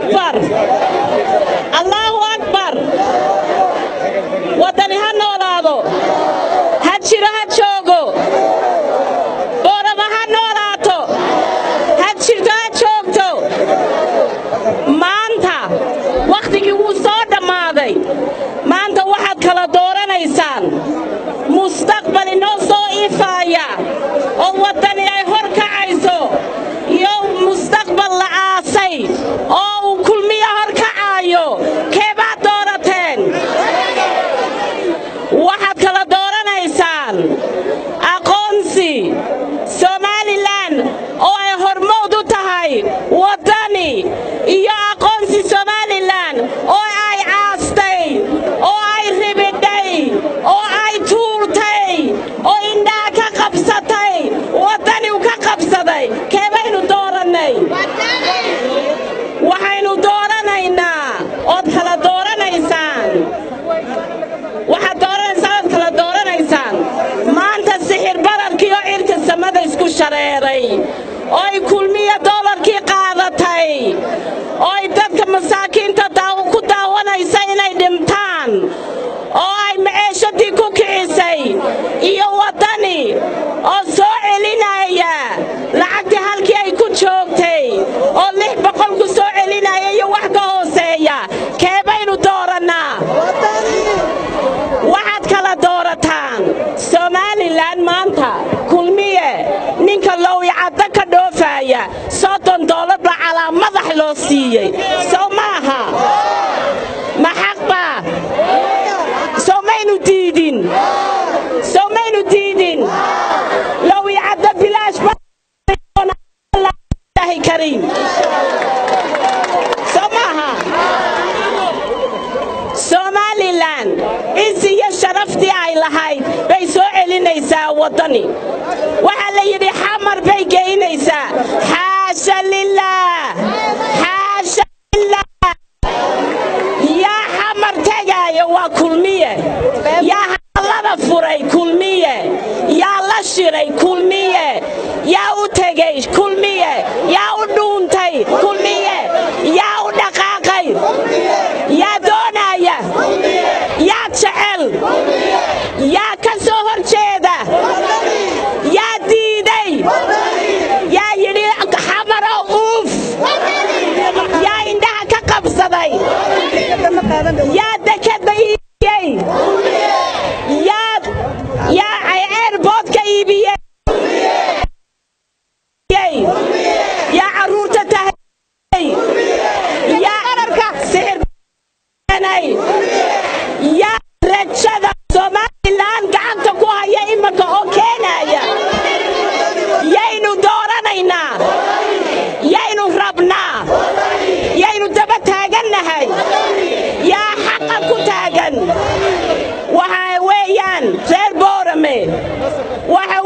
akbar allaahu akbar waddani ha noolaado ha jiro ha joogo boorama ha noolaato ha jirto ha joogto maanta wakhtigii wuu soo dhammaaday maanta waxaad kala dooranaysaan mustaqbal inoo soo ifaaya oo waddani ay hor kacayso iyo mustaqbal la aasay oo uu kulmiya hor kacaayo keebaad doorateen waxaad kala dooranaysaan aqoonsi somalilan oo ay hormood u tahay waddani iyo aqoonsi somalilan oo ay caastay oo ay ribidhay oo ay tuurtay oo indhaha ka qabsatay waddaniu ka qabsaday keebaynu doorannay waxaynu dooranaynaa ood kala dooranaysaan waxaad dooranaysaan ood kala dooranaysaan maanta sixir bararkii oo cirka samada isku shareeray oo ay kulmiya doolarkii qaadatay oo ay dadka masaakiinta ku daawanaysa inay dhintaan oo ay maceeshadii ku kicisay iyo waddani oo soo celinaya lacagtii halkii ay ku joogtay oo lix boqol ku soo celinaya iyo wax ka hooseeya keebaynu doorannaa waxaad kala doorataan somalilan maanta kulmiye ninka lowicaddo ka dhoofaaya soddon doolar baa calaa madax loo siiyey sow maaha ma xaq baa sow maynu diidin sow maynu diidin lowicaddo bilaash baahi kariim sow maaha somalilan cizi iyo sharaftii ay lahayd bay soo celinaysaa waddani waxaa la yidhi xamar bay geynaysaa xaasha lilaah xaasha lilaah yaa xamar tegaayo waa kulmiye yaa hadallada furay kulmiye yaa la shiray kulmiye yaa u tegey kulmiye yaa u dhuuntay kulmiye yaa u dhaqaaqay yaa doonaya yaa jecel yaa ka soo hor jeeda yaa diiday yaa yidhi xamaro uuf yaa indhaha ka qabsaday yaa dekadba iibiyey yaa yaa ceerboodka iibiyey yaa carruurta tahay yaa ararka sixir yaa rajada somalilan gacanta ku haya imanka oo keenaya yaynu dooranaynaa yaynu rabnaa yaynu daba taagannahay yaa xaqa ku taagan waxa weeyaan reer boorame waxa